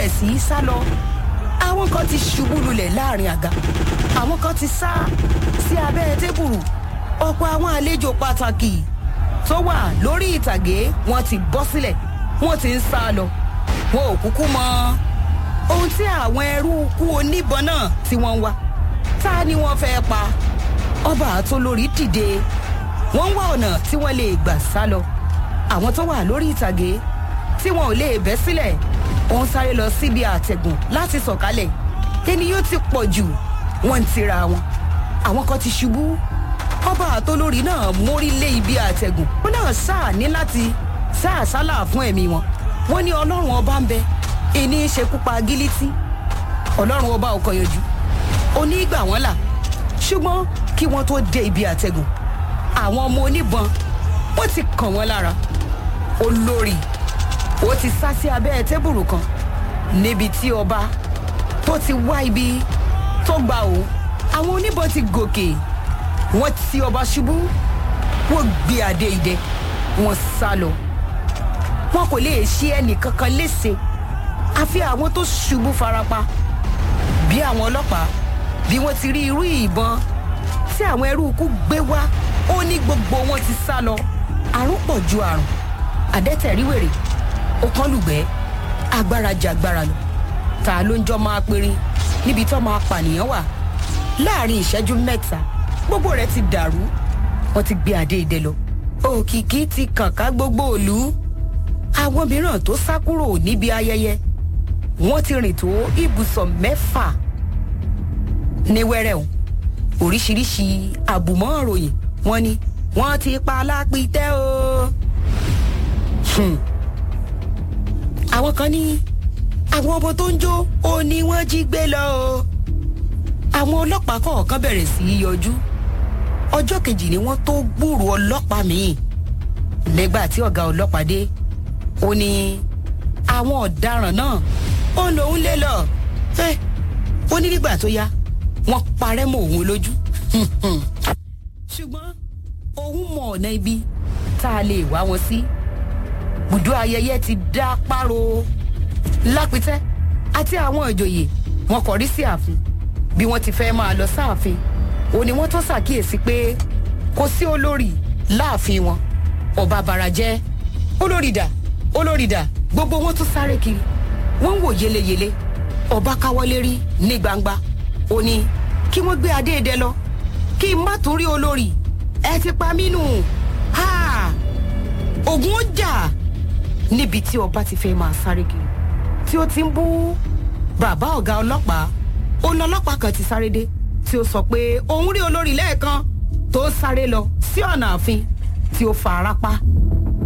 bẹ̀rẹ̀ sí í sá lọ àwọn kan ti ṣubú lulẹ̀ láàrin àga àwọn kan ti sá sí abẹ́ tébùrù ọ̀pọ̀ àwọn àlejò pàtàkì tó wà lórí ìtàgé wọn ti bọ́ sílẹ̀ wọ́n ti ń sá lọ wọn ò kúkú mọ ohun tí àwọn ẹrú kú oníbọn náà tí wọ́n ń wá ta ni wọ́n fẹ́ pa ọba àtolórí dìde wọ́n ń wá ọ̀nà tí wọ́n lè gbà sá lọ àwọn tó wà lórí ìtàgé tí wọn ò lè bẹ́ sílẹ̀ wọ́n ń sáré lọ síbi àtẹ̀gùn láti sọ̀kalẹ̀ ènìyàn ti pọ̀ jù wọ́n ń tira wọn àwọn kan ti ṣubú ọba àtolórí náà mórí lé ibi àtẹ̀gùn wọn náà sáà ní láti sáà sálà fún ẹ̀mí wọn wọ́n ní ọlọ́run ọba ń bẹ ìní ṣekúpa gílítì ọlọ́run ọba ò kọyọjú oní gbà wọ́n là ṣùgbọ́n kí wọ́n tó dé ibi àtẹ̀gùn àwọn ọmọ oníbọn wọ́n ti kàn wọ́n lára olórí ó ti sá sí abẹ́ tébùrù kan níbi tí ọba tó ti wá ibi tó gba òun àwọn oníbọn ti gòkè wọ́n ti ọba ṣubú wọ́n gbé adé idẹ wọ́n sá lọ wọn kò lè ṣe ẹnì kankan léṣe àfi àwọn tó ṣubú farapa bí àwọn ọlọ́pàá bí wọ́n ti rí irú ìbọn tí àwọn ẹrú ikú gbé wá ó ní gbogbo wọn ti sá lọ àrùn pọ̀ ju àrùn àdẹ́tẹ̀ríwèrè ó kán lùgbẹ́ agbára jàgbára lọ ta ló ń jọ máa perin níbi tó máa pànìyàn wà láàrin ìṣẹ́jú mẹ́ta gbogbo rẹ̀ ti dàrú wọ́n ti gbé adé idẹ lọ òkìkí ti kàn ká gbogbo òlú àwọn mìíràn tó sá kúrò níbi ayẹyẹ wọ́n ti rìn tó ibùsọ̀ mẹ́fà ní wẹ́rẹ́ o oríṣiríṣi àbùmọ́ ìròyìn wọ́n ní wọ́n ti pa alápítẹ́ o. Hmm. àwọn kan ní àwọn ọmọ tó ń jó ó ní wọ́n jí gbé lọ o. àwọn ọlọ́pàá kọ̀ọ̀kan bẹ̀rẹ̀ sí í yọjú ọjọ́ kejì ni wọ́n tó gbúrò ọlọ́pàá míì nígbà tí ọ̀gá ọlọ́pàá dé ó ní àwọn ọ̀daràn náà ó lòun lé lọ ẹ ó ní nígbà tó yá wọ́n parẹ́ mọ́ òun lójú ṣùgbọ́n òun mọ ọ̀nà ibi tá a lè wá wọn sí bùdó ayẹyẹ ti dá páro lápítẹ́ àti àwọn ìjòyè wọn kọrí sí ààfin bí wọ́n ti fẹ́ máa lọ sáàfin ó ní wọ́n tó ṣàkíyèsí pé kò sí olórí láàfin wọn ọba barajẹ́ olórí dà olórí dà gbogbo wọn tún sáré kiri wọ́n ń wò yeleyele ọba káwọ́lé rí ní gbangba ó ní kí wọ́n gbé adé idẹ lọ kí n má tún rí olórí ẹ ti pa mí nù ha ogun ó jà níbi tí ọba ti fẹ́ máa sáré kiri tí ó ti ń bú bàbá ọ̀gá ọlọ́pàá ó lọ ọlọ́pàá kan ti sáré dé tí ó sọ pé òun rí olórí lẹ́ẹ̀kan tó sáré lọ sí ọ̀nà ààfin tí ó fa ara pa